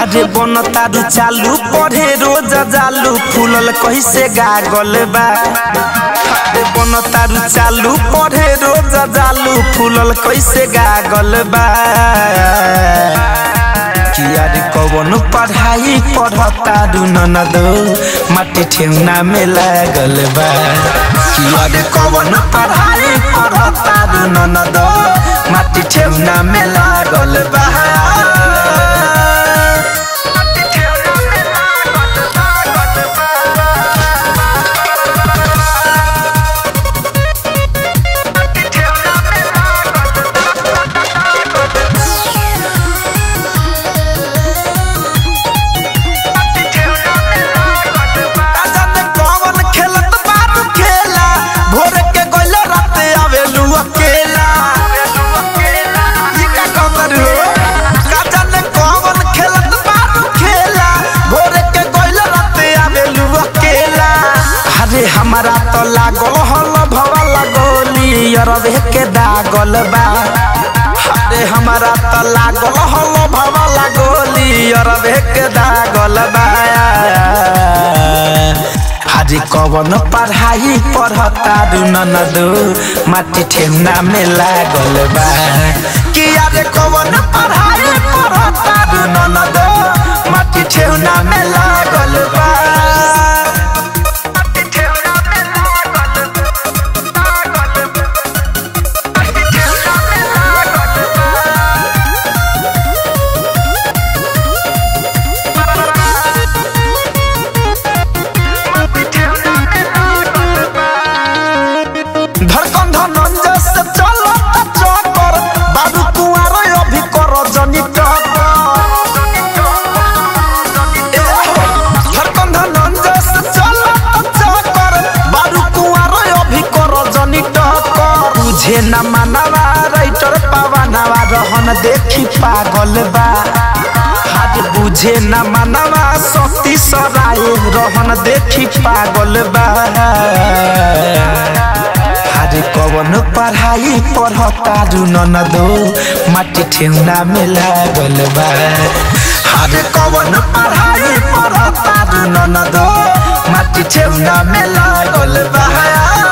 हरे बन तारू चालू पढ़े रोज जालू फूलल कैसे गागल बा हरे बन तारू चालू पढ़े रोज जालू फूलल कैसे गागल बा किया रे कवन पढ़ाई पढ़तारू ननदो माटी ठेउना में लागल बा किया रे कवन पढ़ाई पढ़तारू ननदो माटी ठेउना में लागल बा जाने कौन खेलत बारू खेला भोर के गइले राते आवेलू अकेला ई का कदर हो का जाने कौन खेलत बारू खेला भोर के गइले राते आवेलू अकेला अरे हमारा तो लागल हल भवा लगोली अरबे के दागल बा अरे हमारा तो लागल हल भवा लगोली अरबे के दागल बा हाजी कवन पढ़ाई पढ़ता दू ननदो माटी ठेहुना में लागल बा कि अरे कवन पढ़ाई पढ़ता दू ननदो माटी ठेहुना में लागल बा धड़कन धनंजय से चलो चक्कर बाबू कुआर अभी कर जनी धड़कन धनंजय से चलो चक्कर बाबू कुआर अभी कर जनी टक्कर तुझे न मानवा राइटर पवनवा रहन देखी पागल बा हाथ बुझे न मानवा सती सराय रहन देखी पागल बा अरे कवन पढ़ाई पढ़ता दू ननदो माटी ठेहुना में लागल बा अरे कवन पढ़ाई पढ़ता दू ननदो माटी ठेहुना में लागल बा